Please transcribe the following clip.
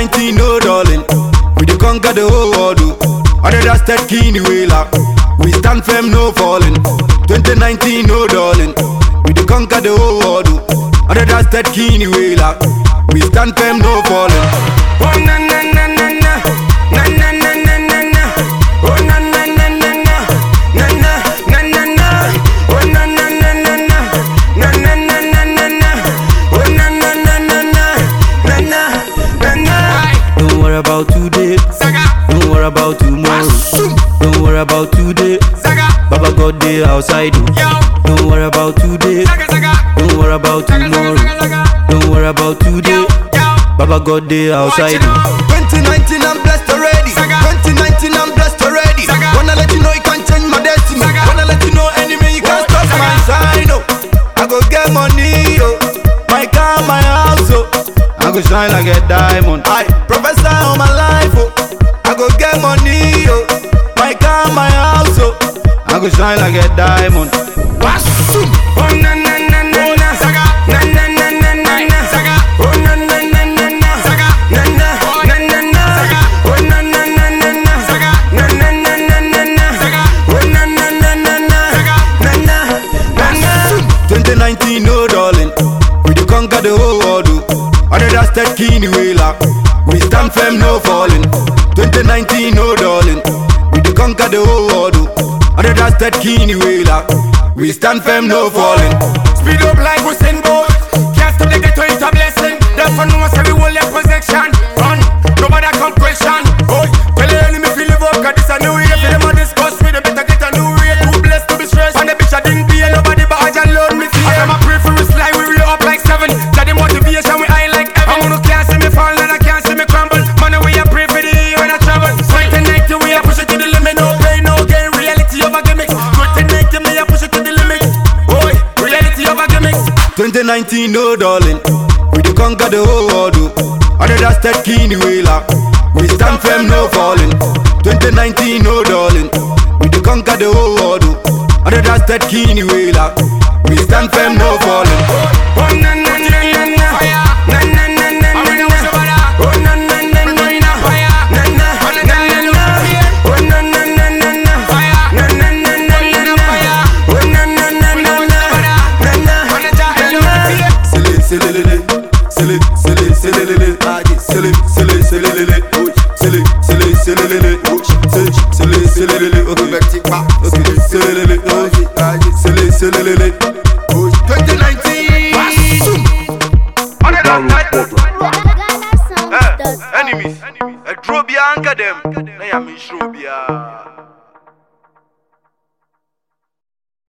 2019, no darling. We dey conquer the whole world. oh. Other than that kini wheeler. We stand firm, no falling. 2019, no darling. We dey conquer the whole world. oh. Other than that kini wheeler. We stand firm, no falling. Oh na na na na na, na na na na na na. Oh na na na na na, na na na na na. Oh na na na na na, na na na na na na. Oh na na na na na, na na na na. Don't worry about today. Don't worry about tomorrow. Don't worry about today. Baba God day outside. oh. Don't worry about today. Don't worry about tomorrow. Don't worry about today. Baba God day outside. oh. 2019, I'm blessed already. 2019, I'm blessed already. Wanna let you know you can't change my destiny. Wanna let you know enemy you can't stop my sign. Oh, I go get money, oh. My car, my house, oh. I go shine like a diamond. I professor on my life, oh. I go get money, oh. My car, my house, oh. I go shine like a diamond. Wasum. Oh na na na na na. Na na na na na na. Oh na na na na na. Na na na na na. Oh na na na na na. Na na na na na na. Oh na na na na na. Na na na na. 2019, no darling. We dey conquer the whole world. oh. Other than that kini wheeler. We stand firm, no falling. 2019, no darling. We dey conquer the whole world. oh. Other than that kini wheeler. We stand firm, no falling. Speed up like Usain Bolt Can't stop the ghetto, it's a blessing Therefore no one say we hold their possession Run, nobody come question Oh, tell the enemy feel live up Cause this a new year For them a discuss me, they better get a new way Too blessed to be stressed And the bitch I didn't be Nobody but I just load me fear I'm a pray for us like we real up like seven Tell the motivation we high like heaven I'm gonna can't see me fall and I can't see me crumble Money we a pray for the year when I travel 2090 we a push it to the limit No pain, no gain, reality of a gimmick 2090 me a push it to the limit Boy, reality of a gimmick 2019, no darling. We dey conquer the whole world. oh. Other than that kini wheeler. We stand firm, no falling. 2019, no darling. We dey conquer the whole world. oh. Other than that kini wheeler. We stand firm, no falling. Oh na na na na na. Na na na na na na. Oh na na na na na. Na na na na na. Oh na na na na na. Na na na na na na. Oh na na na na na. Na na na na. Silly, silly, lily. Silly, silly, silly, lily. Silly, silly, silly, lily. Silly, silly, silly, lily. Silly, silly, silly, lily. Okay, okay, silly, lily. Okay, silly, silly, lily. 2019. Download Portland. enemies. A drobia anchor them. Na ya me shrobia.